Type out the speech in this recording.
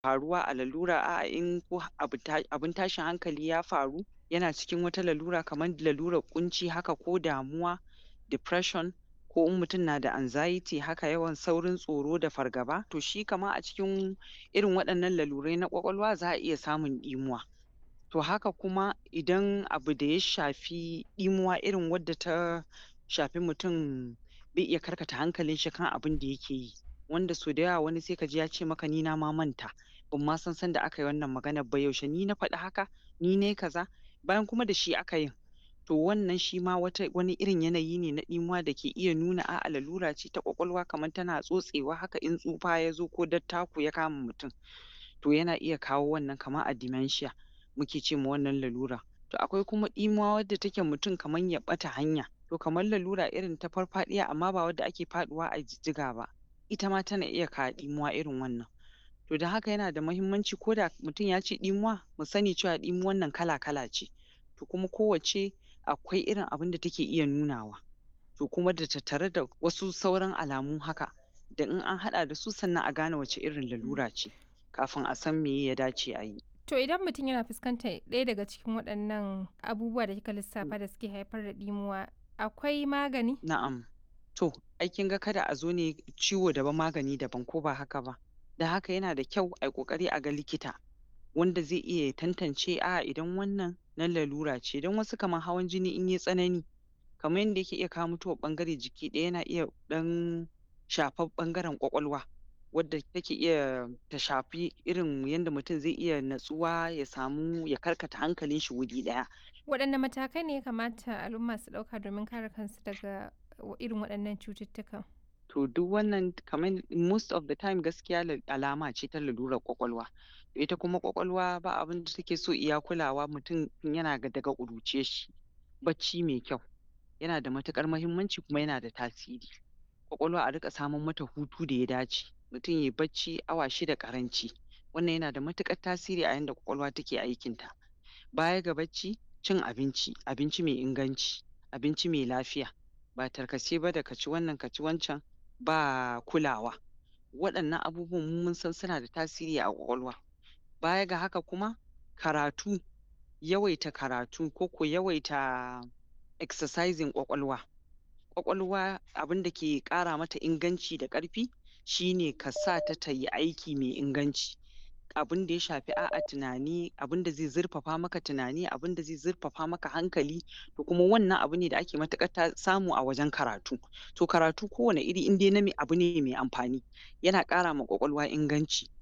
faruwa a lalura a'a in ko abu ta abin tashin hankali ya faru yana cikin wata lalura kaman lalurar ƙunci haka ko damuwa depression ko in mutum na da anxiety haka yawan saurin tsoro da fargaba to shi kaman a cikin irin waɗannan lalurai na ƙwaƙwalwa za a iya samun ɗimuwa. To haka kuma idan abu da ya shafi ɗimuwa irin wadda ta shafi mutum bai iya karkata hankalin shi kan abin da yake yi wanda sau da yawa wani sai ka ji ya ce maka ni na ma manta ban ma san sanda aka yi wannan maganar ba yaushe ni na faɗi haka ni nai kaza bayan kuma da shi aka yin. To wannan shi ma wata wani irin yanayi ne na ɗimuwa da ke iya nuna a'a lalura ce ta ƙwaƙwalwa kaman tana tsotsewa haka in tsufa ya zo ko dattako ya kama mutum. To yana iya kawo wannan kaman a dementia muke ce ma wannan lalura. To akwai kuma ɗimuwa wadda take mutum kaman ya ɓata hanya to kamar lalura irin ta farfaɗiya amma ba wadda ake faɗuwa a jijjiga ba ita ma tana iya kawo ɗimuwa irin wannan. To don haka yana da mahimmanci ko da mutum ya ce ɗimuwa mu sani cewa ɗimuwan nan kala-kala ce to kuma kowacce akwai irin abin da take iya nunawa. To kuma da tattare da wasu sauran alamu haka da in an haɗa da su sannan a gane wace irin lalura ce kafin a san meye ya dace a yi. To idan mutum yana fuskantar ɗaya daga cikin waɗannan abubuwa da kika lissafa da suke haifar da ɗimuwa akwai magani? Na'am. To ai kin ga kada a zo ne ciwo daban magani daban ko ba haka ba. Don haka yana da kyau ai ƙoƙari a ga likita wanda zai iya ya tantance a'a idan wannan na lalura ce don wasu kaman hawan jini in yai tsanani kaman yanda yake iya kawo mutuwar ɓangare jiki ɗaya yana iya ɗan shafar ɓangaren ƙwaƙwalwa wadda take iya ta shafi irin yanda mutum zai iya natsuwa ya samu ya karkata hankalin shi wuri ɗaya. Waɗanne matakai ne ya kamata al'umma su ɗauka domin kare kansu daga irin waɗannan cututtukan? To duk wannan kaman most of the time gaskiya la alama ce ta lalurar ƙwaƙwalwa. Ita kuma ƙwaƙwalwa ba abin da take so iya kulawa mutum tun yana daga ƙuruciyar shi. Bacci mai kyau yana da matuƙar mahimmanci kuma yana da tasiri. Ƙwaƙwalwa a riƙa saman mata hutu da ya dace mutum yai bacci awa shida ƙaranci wannan yana da matuƙar tasiri a yanda ƙwaƙwalwa take aikin ta. Baya ga bacci cin abinci, abinci mai inganci, abinci mai lafiya ba tarkace ba da ka ci wannan ka ci wancan ba kulawa. Waɗannan abubuwan mu mun san suna da tasiri a ƙwaƙwalwa. Baya ga haka kuma karatu, yawaita karatu ko ko yawaita exercising ƙwaƙwalwa. Ƙwaƙwalwa abin da ke ƙara mata inganci da ƙarfi shi ne ka sa ta ta yi aiki mai inganci. Abin da ya shafi a'a tunani abin da zai zurfafa maka tunani abin da zai zurfafa maka hankali to kuma wannan abu ne da ake matuƙar ta samu a wajen karatu. To karatu kowane iri in dai na me abu ne mai amfani yana ƙara ma ƙwaƙwalwa inganci